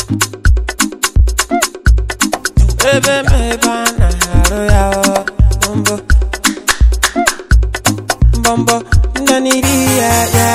ebe m ebe a na-arụ ya ọ, mbọ mbọmbọ ndị n'iri ya ya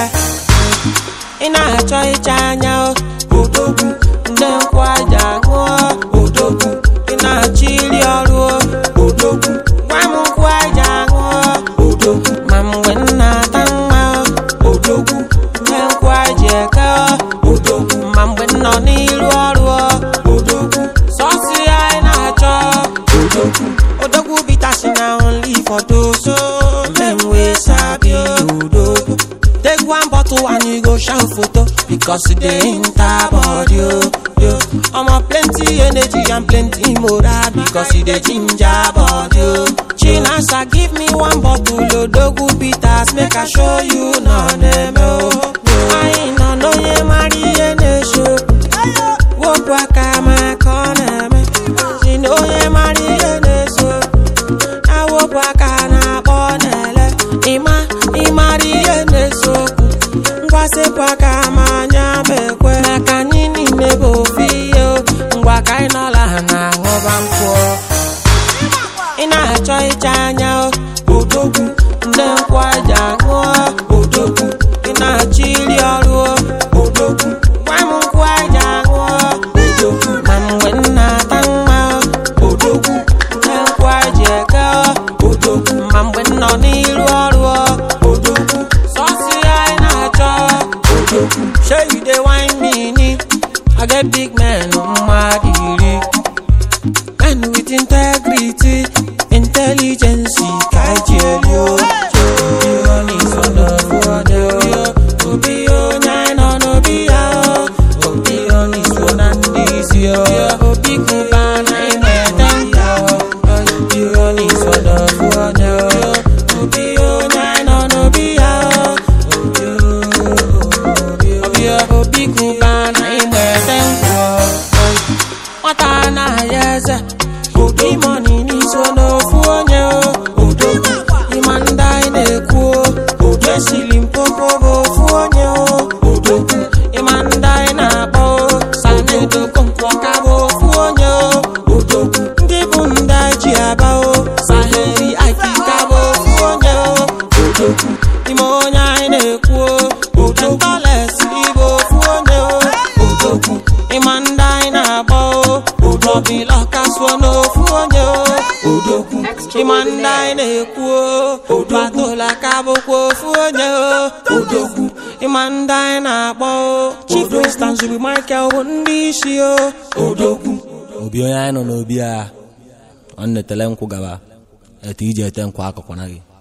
ị na-achọ ịcha anya o, odogwu ndị nkwụ aja ṅụọ odogwu ị na-achọ iri ọrụ o, odogwu gwa m nkwụ aja ṅụọ odogwu ma mgbe m na-ata nwa o, odogwu ndị nkwụ aja eke o, odogwu ma mgbe m nọ n'iru ọrụ o, odogwu sọsị ya ị na-achọ odogwu odogwu bitasi na only for those o, men wey sabi odogwu Take one bottle and you go shout photo because it dey enter body o. Yo, omo plenty energy and plenty moral because it dey ginger body o. Chinasa give me one bottle odogwu bitters make I show you na neme o. Anyị nọ n'onye mara ihe na-eso. Wepụ aka ma ka ọ na-eme. Si na onye mara ihe na-eso. awopụ aka na-akpọ na-ele ịma ịmara ihe na-eso okwu ngwasịpụ aka ma anya ma ekwe maka anyị niile bụ ofu ihe o. ngwa ka anyị nọla ha na-aṅụba nkwụ ị na-achọ ịcha anya o odogwu ndị nkwụ aja ṅụọ odogwu ị na-achọ iri ọrụ o odogwu gwa m nkwụ aja ṅụọ odogwu ma mgbe m na-ata nwa o odogwu ndị nkwụ aja eke o odogwu ma mgbe m nọ n'iru ọrụ o odogwu sọsị ya ị na-achọ odogwu shey you dey wine me ni I get big man mmadụ iri Men with integrity, intelligence, kaijeli o. Obi onye so n'ofu onye o. Obi onye anyị nọ n'obi ya o. Obi onye so na ndị isi o. Obi kụba na ime ete nka o. Obi onye so n'ofu onye o. Obi onye anyị nọ n'obi ya o. Obi Obi Obi kụba na ime ete nka o. nwata anaghị eze obi mọni n'iso n'ofu onye o odogwu ịma ndị anyị na-ekwu o odo esili mpopo bụ ofu onye o odogwu ịma ndị anyị na-akpọ o sanedogo nkwọka bụ ofu onye o odogwu ndị bụ ndị anyị ji aba o saheri akika bụ ofu onye o odogwu ime onye anyị na-ekwu o odogwu tolesi bụ ofu onye o odogwu ịma ndị anyị na-agba o odobila kasuo n'ofu onye o odogwu ịma ndị anyị na-ekwu o odatola ka bụkwa ofu onye o odogwu ịma ndị anyị na-akpọ o chief instance bụ michael bụ ndị isi o odogwu obi onye anyị nọ n'obi a ọ netele nkwụ gaba etu iji ete nkwụ akụkụ na gị